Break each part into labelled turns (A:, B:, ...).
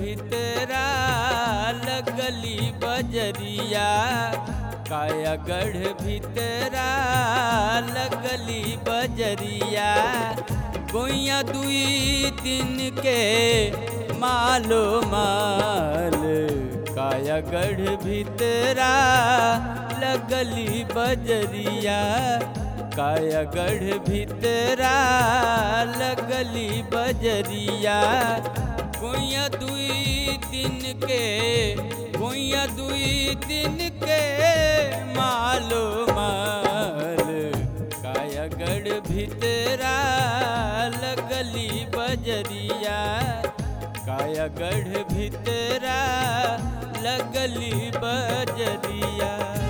A: भितरा लगली बजरिया कायागढ़ भितरा लगली बजरिया गोइया दुई दिन के मालो माल कायागढ़ भितरा लगली बजरिया कायागढ़ भितरा लगली बजरिया गोइया दुई दिन के गोइया दुई दिन के मालो माल कायागढ़ भितरा लगली बजरिया कायागढ़ भितरा लगली बजरिया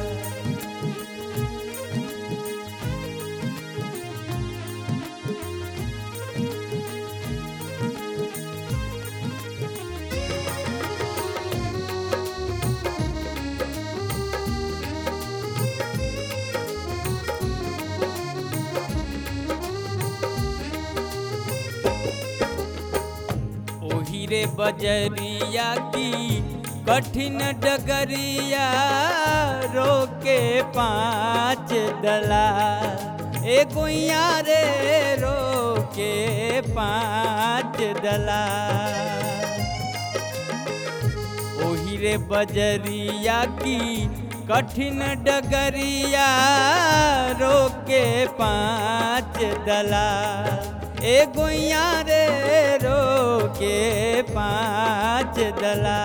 A: ओही रे बजरिया की कठिन डगरिया रोके पाँच दला ए गोइया रे रोके पाँच दला ओही रे बजरिया की कठिन डगरिया रोके पाँच दला ए गोइया रे रोके पाँच दला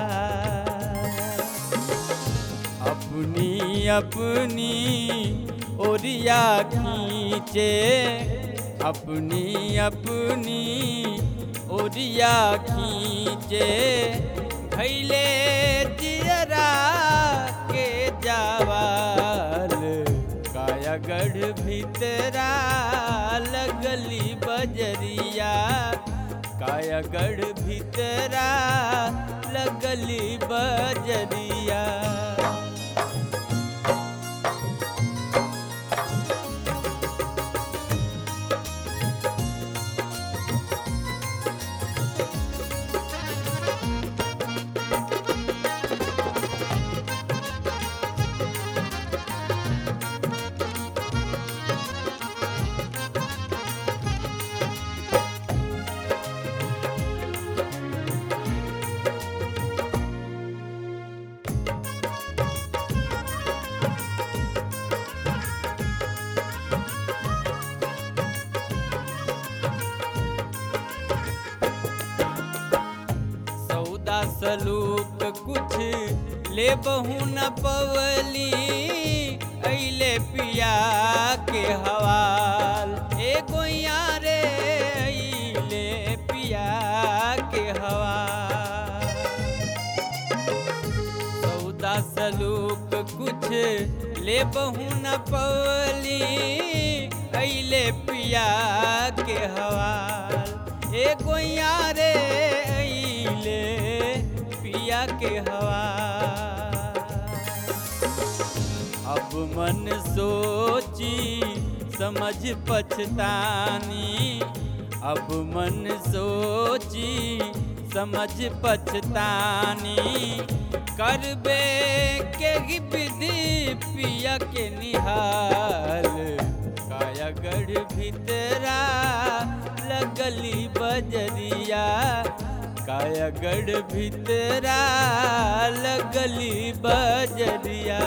A: अपनी अपनी ओरिया खींचे अपनी अपनी ओरिया खींचे भैले जियरा के जावाल कायागढ़ भितरा लगली बजरिया कायागढ़ भितरा लगली बजरिया सौदा सलूक कुछ ले बहू न पवली अइले पिया के हवाल ए गोइया रे अइले पिया के हवाल सौदा सलूक कुछ ले बहू न पवली अइले पिया के हवाल ए गोइया रे अइले पिया के हवाल अब मन सोची समझ पछतानी अब मन सोची समझ पछतानी करबे के ही विधि पिया के निहाल कायागढ़ भितरा लगली बजरिया कायागढ़ भितरा लगली बजरिया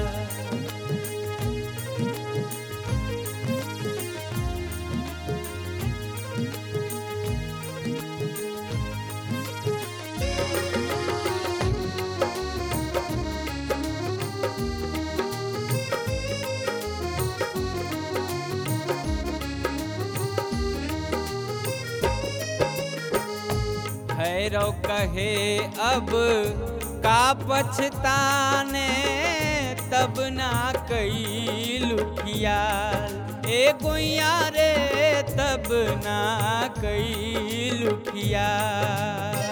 A: भैरव कहे अब का पछताने तब ना कई लुखियाल ए गोइया रे तब ना कई लुखियाल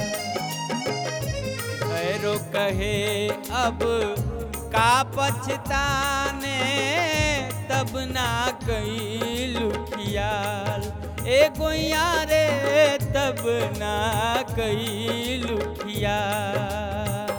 A: भैरो कहे अब का पछताने तब ना कैलू खियाल ए गोइया रे तब ना कैलू खियाल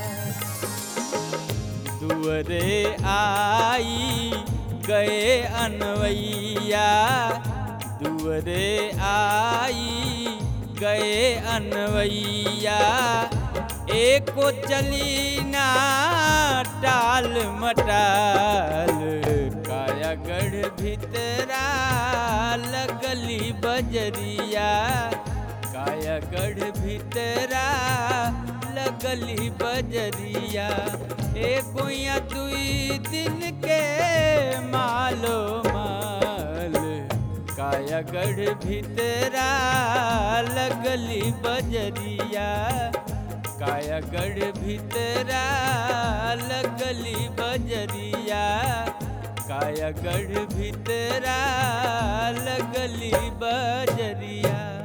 A: दुअरे आई गए अनवैया दुअरे आई गए अनवैया एको चली ना टाल मटाल कायागढ़ भितरा लगली बजरिया कायागढ़ भितरा लगली बजरिया ए गोइया दुई दिन के मालो माल कायागढ़ भितरा लगली बजरिया कायागढ़ भितरा लगली बजरिया कायागढ़ भितरा लगली बजरिया